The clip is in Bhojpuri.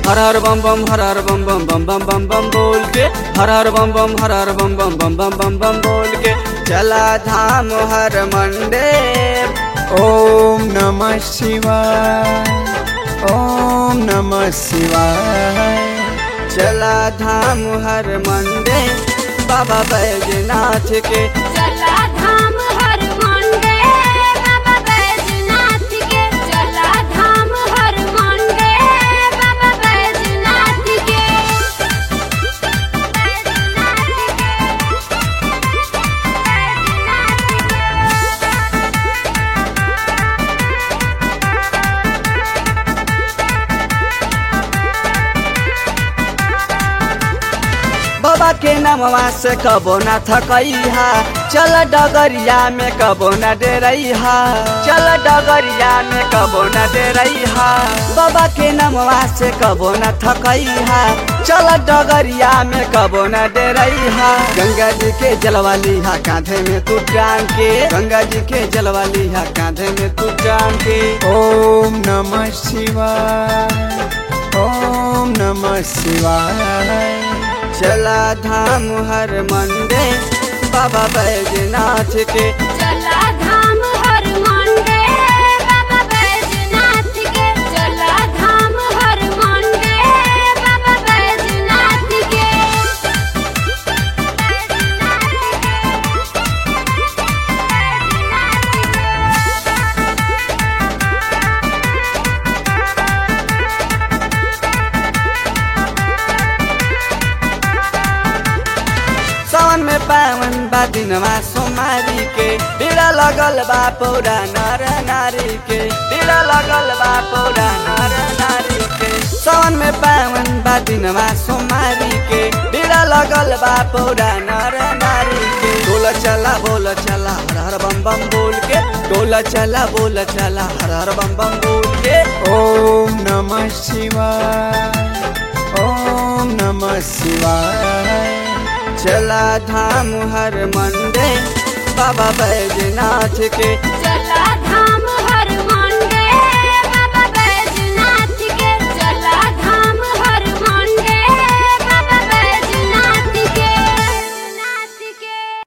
हर हर बम बम हर हर बम बम बम बम बम बम बोल के हर हर बम बम हर हर बम बम बम बम बम बम बोल के चला धाम हर मंडे ॐ नमः शिवाय ॐ नमः शिवाय चला धाम हर मंडे बाबा बैजनाथ के चला धाम हर मंडे बाबा बैजनाथ के चला धाम हर मंडे बाबा बैजनाथ के बाबा के नामवा से कबो न थकैहा चल डगरिया में कबो न डेरैहा चल डगरिया में कबो न डेरैहा बाबा के नामवा से कबो न थकैहा चल डगरिया में कबो न डेरैहा गंगा जी के जलवा लिहा कांधे में तू टांग के गंगा जी के जलवा लिहा कांधे में तू टांग के ॐ नमः शिवाय ॐ नमः शिवाय चला धाम हर मंडे बाबा बैजनाथ के चला धाम हर मंडे बाबा बैजनाथ के चला धाम हर मंडे बाबा बैजनाथ के सावन में पावन बा दिनमा सोमारी के पीड़ा लगल बा पौरा नर नारी के पीड़ा लगल बा पौरा नर नारी के सावन में पावन बा दिनमा सोमारी के पीड़ा लगल बा पौरा नर नारी के डोल चला बोल चला हर हर बम बम बोल के डोल चला बोल चला हर हर बम बम बोल के ॐ नमः शिवाय ॐ नमः शिवाय चला धाम हर मंडे बाबा बैजनाथ के